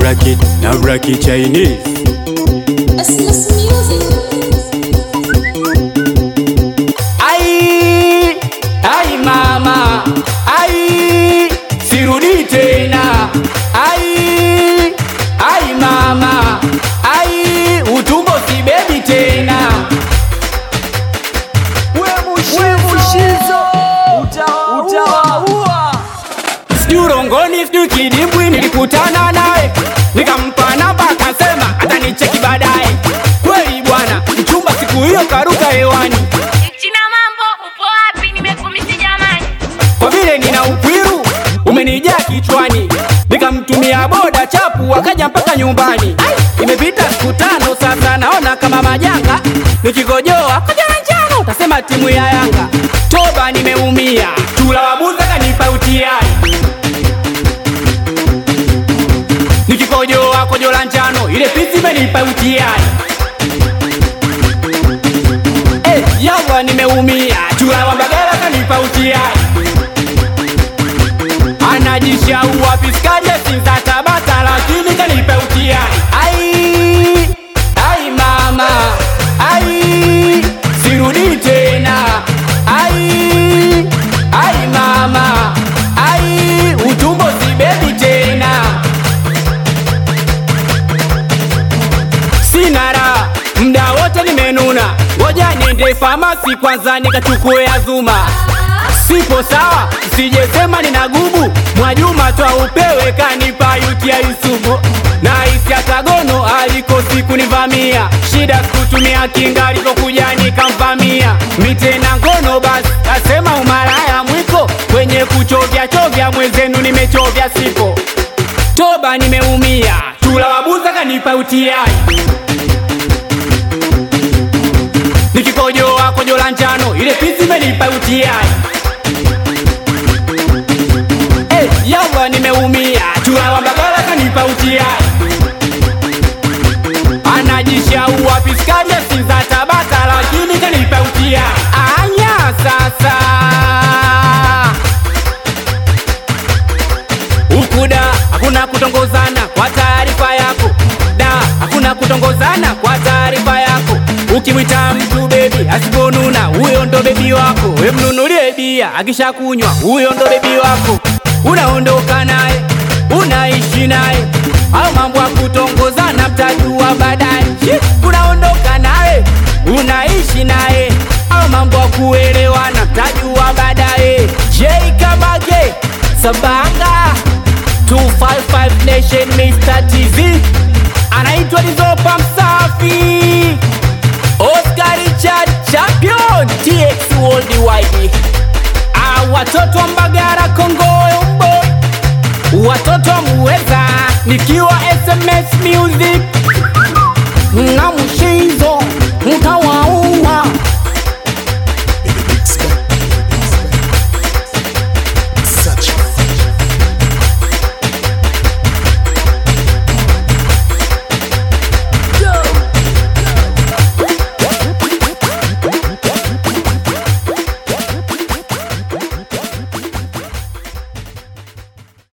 bracket na bracket Chinese Restless music. Ai, ai mama, ai, sirudi tena. Ai, ai mama, ai, utumbo sibebi tena. We Mushizo utawaua. Sijui urongoni, sijui kidimbwi, nilikutana naye nikampa namba, akasema atanicheki baadaye. Kweli bwana, mchumba siku hiyo karuka hewani. China mambo, upo wapi? Nimekumisi jamani. kwa vile nina ukwiru umenijaa kichwani, nikamtumia boda chapu akaja mpaka nyumbani. Ai, Imepita siku tano sasa, naona kama majanga, nikigojoa koja na njano, utasema timu ya Yanga. Toba, nimeumia, chula wabuza kanipa utiai, nikikojoa kojo la njano, ile pisi imenipa utiai. Eh, yawa nimeumia, chula wa Mbagala kanipa utiai anajishaua piskaje sinza Tabata, lakini kanipa utiai. Ai, ai mama, ai, sirudi tena. Ai, ai mama, ai, utumbo sibebi tena. Sina raha, mda wote nimenuna, ngoja niende famasi kwanza nikachukue azuma sipo sawa, sijesema nina gubu. Mwajuma twa upewe kanipa yuti ya Yusufu na isi atagono aliko siku nivamia, shida sikutumia kinga alipokuja nikamvamia mitena ngono, basi asema umalaya mwiko kwenye kuchovya chovya, mwenzenu nimechovya sipo toba, nimeumia chula wabuza kanipa utiai nikikojoa kojo la njano, ile pisi imenipa utiai Eh, yawa nimeumia, chura wa Mbagala kanipa utiai, anajishaua piskaje sinza Tabata, lakini kanipa utiai. Anya sasa ukuda hakuna kutongozana, kwa taarifa yako da, hakuna kutongozana, kwa taarifa yako. Ukimwita mtu bebi asiponuna, huyo ndo bebi wako. We mnunulie bia, akishakunywa huyo ndo bebi wako. Unaondoka naye, unaishi naye, au mambo ya kutongozana mtajua baadaye. Shi, Unaondoka naye, unaishi naye, au mambo ya kuelewana mtajua baadaye. J Kabage Sabanga 255 Nation Mr. TV anaitwa Lizopa Msafi Oscar Richard Champion TX Worldwide Ah, watoto wa Mbagara Kongoyo Mboy watoto wa Muweza nikiwa SMS Music